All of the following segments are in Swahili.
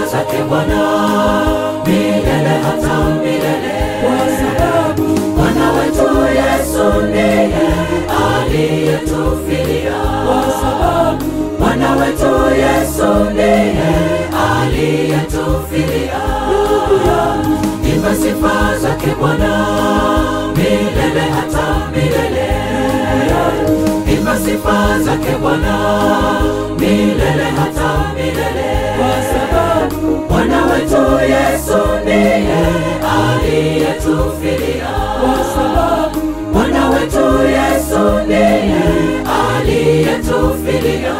sifa zake Bwana milele hata milele, kwa sababu Bwana wetu Yesu ndiye aliyetufilia. kwa sababu Bwana wetu Yesu ndiye aliyetufilia. ndugu yangu Imba sifa zake Bwana milele hata milele. Imba sifa zake Bwana milele hata milele. kwa sababu Bwana wetu Yesu ndiye aliyetufilia. kwa sababu Bwana wetu Yesu ndiye aliyetufilia.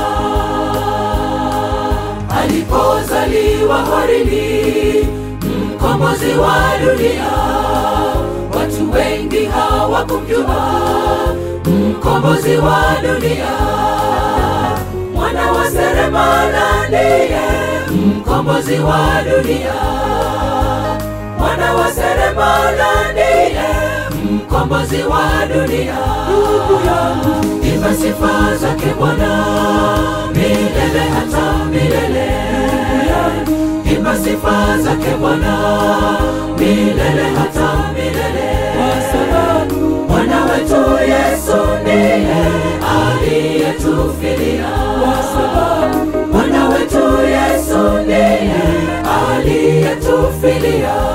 Alipozaliwa horini, mkombozi wa dunia, watu wengi hawakumjua mkombozi wa dunia. Mwana wa seremala ndiye mkombozi wa dunia. Mwana wa seremala ndiye mkombozi wa dunia. ndugu yangu Imba sifa zake Bwana milele hata milele. Imba sifa zake Bwana milele hata milele. kwa sababu Bwana wetu Yesu ndiye aliyetufilia. kwa sababu Bwana wetu Yesu ndiye aliyetufilia.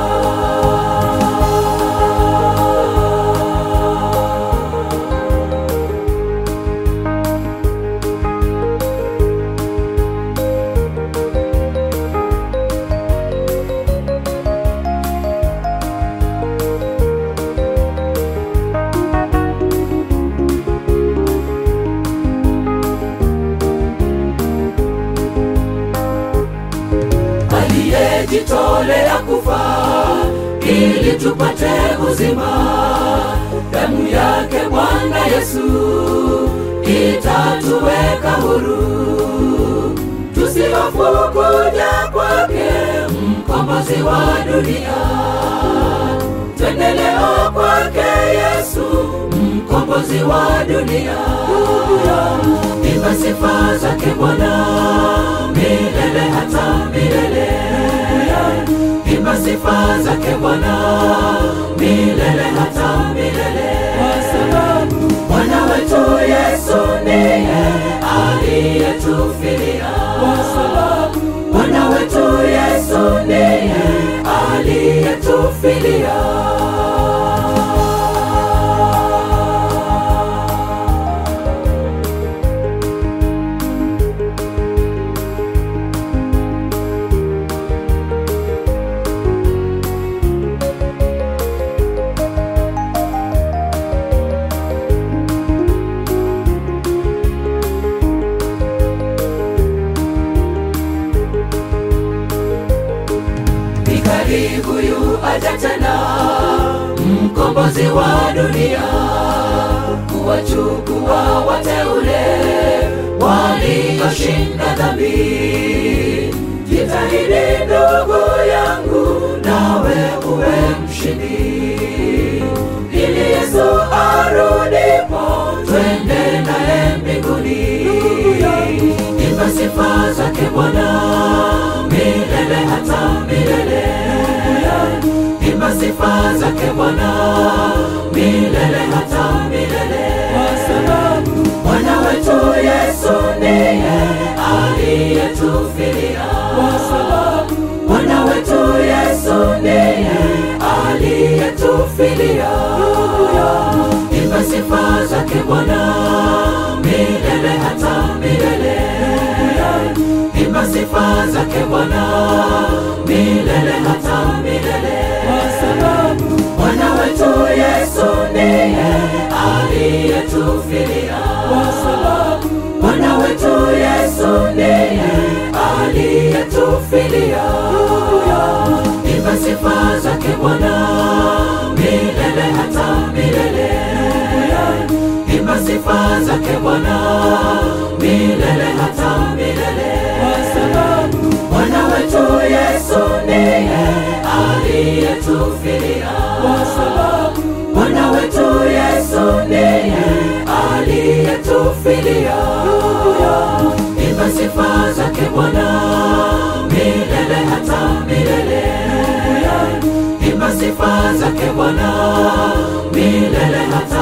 aliyejitolea kufa ili tupate uzima. Damu yake Bwana Yesu itatuweka huru, tusihofu kuja kwake, mkombozi wa dunia. Twende leo kwake Yesu, mkombozi wa dunia. Imba sifa zake Bwana milele hata milele. Imba sifa zake Bwana milele hata milele. kwa sababu Bwana wetu Yesu ndiye aliyetufilia. kwa sababu Bwana wetu Yesu ndiye aliyetufilia. Ni karibu yu aja tena, mkombozi wa dunia, kuwachukua wateule walioshinda dhambi. Jitahidi ndugu yangu, nawe uwe mshindi, ili Yesu arudipo twende naye mbinguni. Imba sifa zake Bwana milele hata milele. Imba sifa zake Bwana milele hata milele. kwa sababu Bwana wetu Yesu ndiye aliyetufilia. kwa sababu Bwana wetu Yesu ndiye aliyetufilia. Imba sifa zake Bwana milele hata milele. Imba sifa zake Bwana milele hata milele. kwa sababu Bwana wetu Yesu ndiye aliyetufilia. kwa sababu Bwana wetu Yesu ndiye aliyetufilia. Imba sifa zake Bwana milele hata milele. Imba sifa zake Bwana milele hata milele. kwa sababu Bwana wetu Yesu ndiye aliyetufilia. kwa sababu Bwana wetu Yesu ndiye aliyetufilia. Imba sifa zake Bwana milele zake Bwana milele hata